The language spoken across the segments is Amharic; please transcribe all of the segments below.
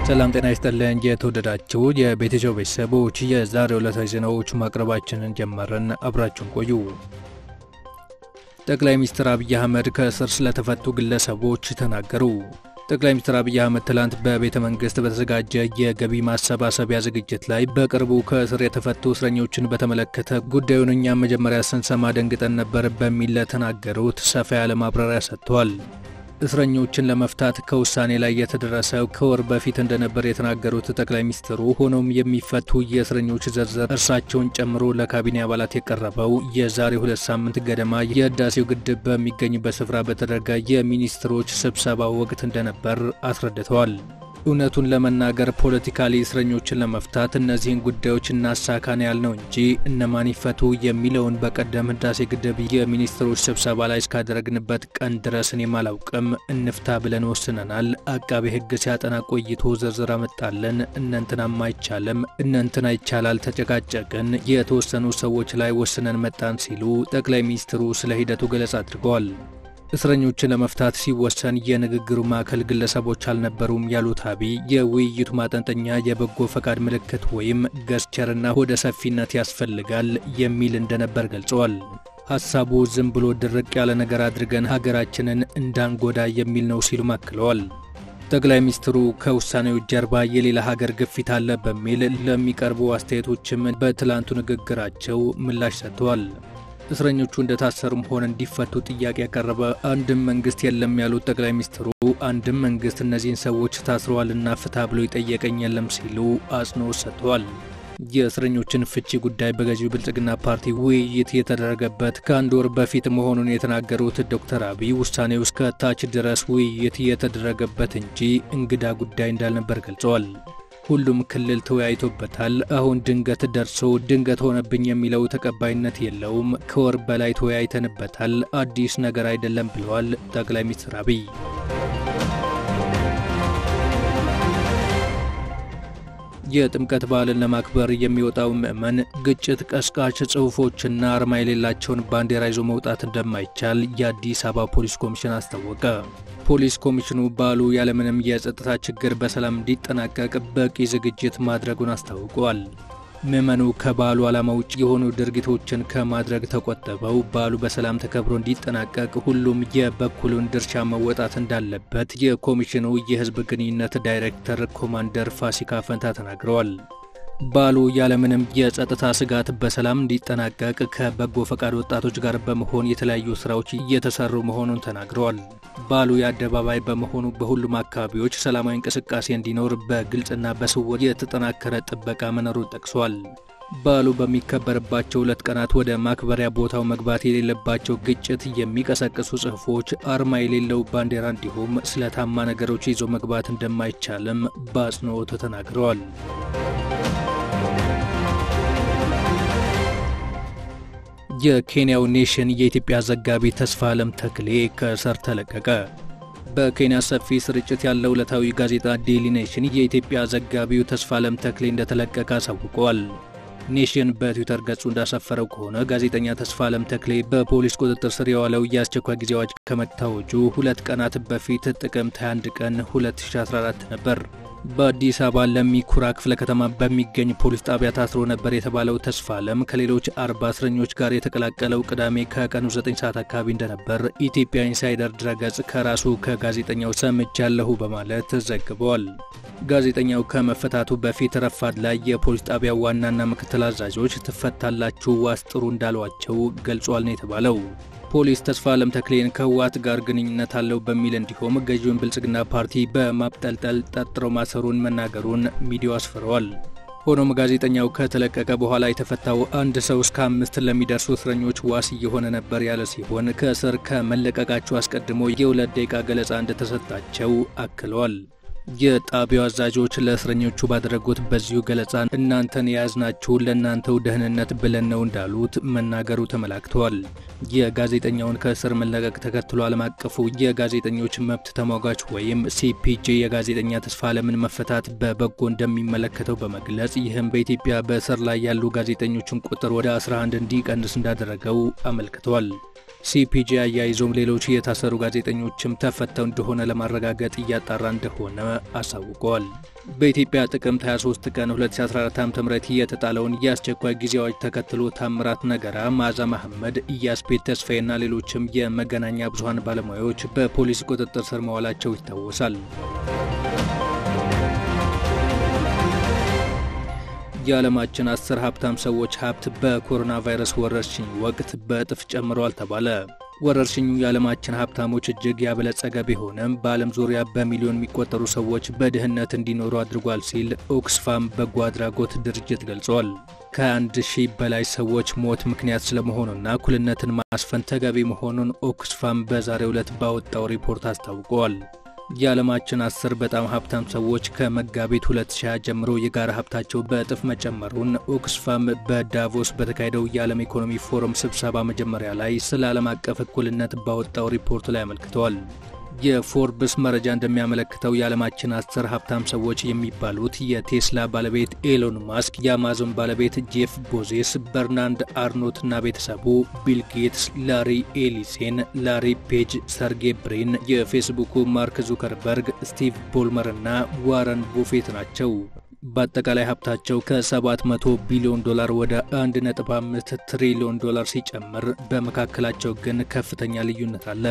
ሰላም ጤና ይስጥልን። የተወደዳችሁ የቤተሰብ ቤተሰቦች የዛሬ ዕለታዊ ዜናዎች ማቅረባችንን ጀመርን። አብራችሁን ቆዩ። ጠቅላይ ሚኒስትር አብይ አህመድ ከእስር ስለተፈቱ ግለሰቦች ተናገሩ። ጠቅላይ ሚኒስትር አብይ አህመድ ትላንት በቤተ መንግስት በተዘጋጀ የገቢ ማሰባሰቢያ ዝግጅት ላይ በቅርቡ ከእስር የተፈቱ እስረኞችን በተመለከተ ጉዳዩን እኛም መጀመሪያ ስንሰማ ደንግጠን ነበር በሚል ለተናገሩት ሰፋ ያለ ማብራሪያ ሰጥተዋል። እስረኞችን ለመፍታት ከውሳኔ ላይ የተደረሰው ከወር በፊት እንደነበር የተናገሩት ጠቅላይ ሚኒስትሩ ሆኖም የሚፈቱ የእስረኞች ዝርዝር እርሳቸውን ጨምሮ ለካቢኔ አባላት የቀረበው የዛሬ ሁለት ሳምንት ገደማ የህዳሴው ግድብ በሚገኝበት ስፍራ በተደረገ የሚኒስትሮች ስብሰባ ወቅት እንደነበር አስረድተዋል። እውነቱን ለመናገር ፖለቲካሊ እስረኞችን ለመፍታት እነዚህን ጉዳዮች እናሳካን ያልነው እንጂ እነማን ይፈቱ የሚለውን በቀደም ህዳሴ ግድብ የሚኒስትሮች ስብሰባ ላይ እስካደረግንበት ቀን ድረስ እኔም አላውቅም። እንፍታ ብለን ወስነናል። አቃቤ ህግ ሲያጠና ቆይቶ ዝርዝር አመጣለን። እነንትናም አይቻልም፣ እነንትና ይቻላል፣ ተጨቃጨቅን፣ የተወሰኑ ሰዎች ላይ ወስነን መጣን ሲሉ ጠቅላይ ሚኒስትሩ ስለ ሂደቱ ገለጻ አድርገዋል። እስረኞችን ለመፍታት ሲወሰን የንግግሩ ማዕከል ግለሰቦች አልነበሩም ያሉት አብይ የውይይቱ ማጠንጠኛ የበጎ ፈቃድ ምልክት ወይም ገስቸርና ሆደ ሰፊነት ያስፈልጋል የሚል እንደነበር ገልጸዋል። ሐሳቡ ዝም ብሎ ድርቅ ያለ ነገር አድርገን ሀገራችንን እንዳንጎዳ የሚል ነው ሲሉ አክለዋል። ጠቅላይ ሚኒስትሩ ከውሳኔው ጀርባ የሌላ ሀገር ግፊት አለ በሚል ለሚቀርቡ አስተያየቶችም በትላንቱ ንግግራቸው ምላሽ ሰጥተዋል። እስረኞቹ እንደታሰሩም ሆነ እንዲፈቱ ጥያቄ ያቀረበ አንድም መንግስት የለም ያሉት ጠቅላይ ሚኒስትሩ አንድም መንግስት እነዚህን ሰዎች ታስረዋልና ፍታ ብሎ ይጠየቀኝ የለም ሲሉ አጽንኦት ሰጥተዋል። የእስረኞችን ፍቺ ጉዳይ በገዢው ብልጽግና ፓርቲ ውይይት የተደረገበት ከአንድ ወር በፊት መሆኑን የተናገሩት ዶክተር አብይ ውሳኔው እስከ ታች ድረስ ውይይት የተደረገበት እንጂ እንግዳ ጉዳይ እንዳልነበር ገልጸዋል። ሁሉም ክልል ተወያይቶበታል። አሁን ድንገት ደርሶ ድንገት ሆነብኝ የሚለው ተቀባይነት የለውም። ከወር በላይ ተወያይተንበታል። አዲስ ነገር አይደለም ብለዋል ጠቅላይ ሚኒስትር አብይ። የጥምቀት በዓልን ለማክበር የሚወጣው ምዕመን ግጭት ቀስቃሽ ጽሑፎችና አርማ የሌላቸውን ባንዲራ ይዞ መውጣት እንደማይቻል የአዲስ አበባ ፖሊስ ኮሚሽን አስታወቀ። ፖሊስ ኮሚሽኑ በዓሉ ያለምንም የጸጥታ ችግር በሰላም እንዲጠናቀቅ በቂ ዝግጅት ማድረጉን አስታውቋል። ምዕመኑ ከበዓሉ ዓላማ ውጭ የሆኑ ድርጊቶችን ከማድረግ ተቆጥበው በዓሉ በሰላም ተከብሮ እንዲጠናቀቅ ሁሉም የበኩሉን ድርሻ መወጣት እንዳለበት የኮሚሽኑ የሕዝብ ግንኙነት ዳይሬክተር ኮማንደር ፋሲካ ፈንታ ተናግረዋል። በዓሉ ያለምንም የጸጥታ ስጋት በሰላም እንዲጠናቀቅ ከበጎ ፈቃድ ወጣቶች ጋር በመሆን የተለያዩ ስራዎች እየተሰሩ መሆኑን ተናግረዋል። በዓሉ የአደባባይ በመሆኑ በሁሉም አካባቢዎች ሰላማዊ እንቅስቃሴ እንዲኖር በግልጽና በስውር የተጠናከረ ጥበቃ መኖሩን ጠቅሷል። በዓሉ በሚከበርባቸው ሁለት ቀናት ወደ ማክበሪያ ቦታው መግባት የሌለባቸው ግጭት የሚቀሰቅሱ ጽሑፎች፣ አርማ የሌለው ባንዲራ እንዲሁም ስለታማ ነገሮች ይዞ መግባት እንደማይቻልም በአጽንኦት ተናግረዋል። የኬንያው ኔሽን የኢትዮጵያ ዘጋቢ ተስፋ ዓለም ተክሌ ከእስር ተለቀቀ። በኬንያ ሰፊ ስርጭት ያለው ዕለታዊ ጋዜጣ ዴይሊ ኔሽን የኢትዮጵያ ዘጋቢው ተስፋ ዓለም ተክሌ እንደተለቀቀ አሳውቀዋል። ኔሽን በትዊተር ገጹ እንዳሰፈረው ከሆነ ጋዜጠኛ ተስፋ ዓለም ተክሌ በፖሊስ ቁጥጥር ስር የዋለው የአስቸኳይ ጊዜ አዋጅ ከመታወጁ ሁለት ቀናት በፊት ጥቅምት 21 ቀን 2014 ነበር። በአዲስ አበባ ለሚ ኩራ ክፍለ ከተማ በሚገኝ ፖሊስ ጣቢያ ታስሮ ነበር የተባለው ተስፋ ዓለም ከሌሎች አርባ እስረኞች ጋር የተቀላቀለው ቅዳሜ ከቀኑ 9 ሰዓት አካባቢ እንደነበር ኢትዮጵያ ኢንሳይደር ድረገጽ ከራሱ ከጋዜጠኛው ሰምቻለሁ በማለት ዘግበዋል። ጋዜጠኛው ከመፈታቱ በፊት ረፋድ ላይ የፖሊስ ጣቢያው ዋናና ምክትል አዛዦች ትፈታላችሁ ዋስ ጥሩ እንዳሏቸው ገልጿል ነው የተባለው። ፖሊስ ተስፋ ዓለም ተክሌን ከህወሓት ጋር ግንኙነት አለው በሚል እንዲሁም ገዢውን ብልጽግና ፓርቲ በማብጠልጠል ጠርጥሮ ማሰሩን መናገሩን ሚዲያው አስፍረዋል። ሆኖም ጋዜጠኛው ከተለቀቀ በኋላ የተፈታው አንድ ሰው እስከ አምስት ለሚደርሱ እስረኞች ዋስ እየሆነ ነበር ያለ ሲሆን ከእስር ከመለቀቃቸው አስቀድሞ የሁለት ደቂቃ ገለጻ እንደተሰጣቸው አክለዋል። የጣቢያው አዛዦች ለእስረኞቹ ባደረጉት በዚሁ ገለጻ እናንተን የያዝናችሁ ለእናንተው ደህንነት ብለን ነው እንዳሉት መናገሩ ተመላክተዋል። የጋዜጠኛውን ከእስር መለቀቅ ተከትሎ ዓለም አቀፉ የጋዜጠኞች መብት ተሟጋች ወይም ሲፒጄ የጋዜጠኛ ተስፋ ዓለምን መፈታት በበጎ እንደሚመለከተው በመግለጽ ይህም በኢትዮጵያ በእስር ላይ ያሉ ጋዜጠኞችን ቁጥር ወደ 11 እንዲቀንስ እንዳደረገው አመልክተዋል። ሲፒጄ አያይዞም ሌሎች የታሰሩ ጋዜጠኞችም ተፈተው እንደሆነ ለማረጋገጥ እያጣራ እንደሆነ አሳውቀዋል። በኢትዮጵያ ጥቅምት 23 ቀን 2014 ዓ.ም የተጣለውን የአስቸኳይ ጊዜ አዋጅ ተከትሎ ታምራት ነገራ፣ መዓዛ መሐመድ፣ ኢያስፔድ ተስፋዬና ሌሎችም የመገናኛ ብዙኃን ባለሙያዎች በፖሊስ ቁጥጥር ስር መዋላቸው ይታወሳል። የዓለማችን አስር ሀብታም ሰዎች ሀብት በኮሮና ቫይረስ ወረርሽኝ ወቅት በእጥፍ ጨምሯል ተባለ። ወረርሽኙ የዓለማችን ሀብታሞች እጅግ ያበለጸገ ቢሆንም በዓለም ዙሪያ በሚሊዮን የሚቆጠሩ ሰዎች በድህነት እንዲኖሩ አድርጓል ሲል ኦክስፋም በጎ አድራጎት ድርጅት ገልጿል። ከአንድ ሺህ በላይ ሰዎች ሞት ምክንያት ስለመሆኑና እኩልነትን ማስፈን ተገቢ መሆኑን ኦክስፋም በዛሬው ዕለት ባወጣው ሪፖርት አስታውቀዋል። የዓለማችን አስር በጣም ሀብታም ሰዎች ከመጋቢት 2020 ጀምሮ የጋራ ሀብታቸው በእጥፍ መጨመሩን ኦክስፋም በዳቮስ በተካሄደው የዓለም ኢኮኖሚ ፎረም ስብሰባ መጀመሪያ ላይ ስለ ዓለም አቀፍ እኩልነት ባወጣው ሪፖርት ላይ አመልክተዋል። የፎርብስ መረጃ እንደሚያመለክተው የዓለማችን አስር ሀብታም ሰዎች የሚባሉት የቴስላ ባለቤት ኤሎን ማስክ፣ የአማዞን ባለቤት ጄፍ ቦዜስ፣ በርናንድ አርኖት እና ቤተሰቡ፣ ቢል ጌትስ፣ ላሪ ኤሊሴን፣ ላሪ ፔጅ፣ ሰርጌ ብሪን፣ የፌስቡኩ ማርክ ዙከርበርግ፣ ስቲቭ ቦልመር እና ዋረን ቡፌት ናቸው። በአጠቃላይ ሀብታቸው ከ700 ቢሊዮን ዶላር ወደ 1.5 ትሪሊዮን ዶላር ሲጨምር በመካከላቸው ግን ከፍተኛ ልዩነት አለ።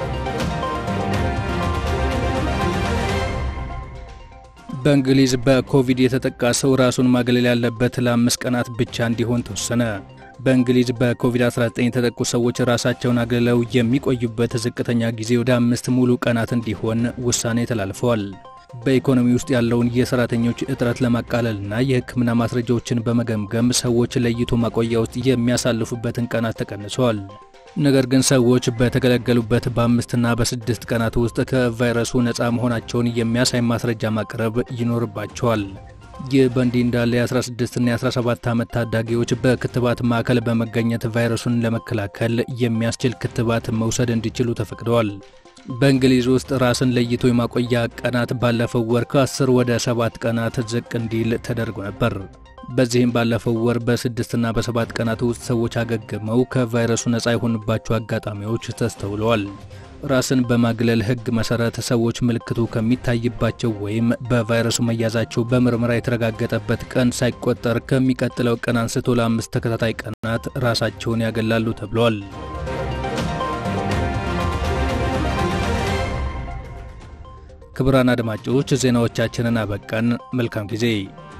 በእንግሊዝ በኮቪድ የተጠቃ ሰው ራሱን ማግለል ያለበት ለአምስት ቀናት ብቻ እንዲሆን ተወሰነ። በእንግሊዝ በኮቪድ-19 የተጠቁ ሰዎች ራሳቸውን አግልለው የሚቆዩበት ዝቅተኛ ጊዜ ወደ አምስት ሙሉ ቀናት እንዲሆን ውሳኔ ተላልፈዋል። በኢኮኖሚ ውስጥ ያለውን የሰራተኞች እጥረት ለማቃለልና የሕክምና ማስረጃዎችን በመገምገም ሰዎች ለይቶ ማቆያ ውስጥ የሚያሳልፉበትን ቀናት ተቀንሰዋል። ነገር ግን ሰዎች በተገለገሉበት በአምስትና በስድስት ቀናት ውስጥ ከቫይረሱ ነፃ መሆናቸውን የሚያሳይ ማስረጃ ማቅረብ ይኖርባቸዋል። ይህ በእንዲህ እንዳለ የ16ና የ17 ዓመት ታዳጊዎች በክትባት ማዕከል በመገኘት ቫይረሱን ለመከላከል የሚያስችል ክትባት መውሰድ እንዲችሉ ተፈቅደዋል። በእንግሊዝ ውስጥ ራስን ለይቶ የማቆያ ቀናት ባለፈው ወር ከ10 ወደ 7 ቀናት ዝቅ እንዲል ተደርጎ ነበር። በዚህም ባለፈው ወር በስድስትና በሰባት ቀናት ውስጥ ሰዎች አገግመው ከቫይረሱ ነፃ የሆኑባቸው አጋጣሚዎች ተስተውለዋል። ራስን በማግለል ሕግ መሰረት ሰዎች ምልክቱ ከሚታይባቸው ወይም በቫይረሱ መያዛቸው በምርመራ የተረጋገጠበት ቀን ሳይቆጠር ከሚቀጥለው ቀን አንስቶ ለአምስት ተከታታይ ቀናት ራሳቸውን ያገላሉ ተብሏል። ክቡራን አድማጮች ዜናዎቻችንን አበቃን። መልካም ጊዜ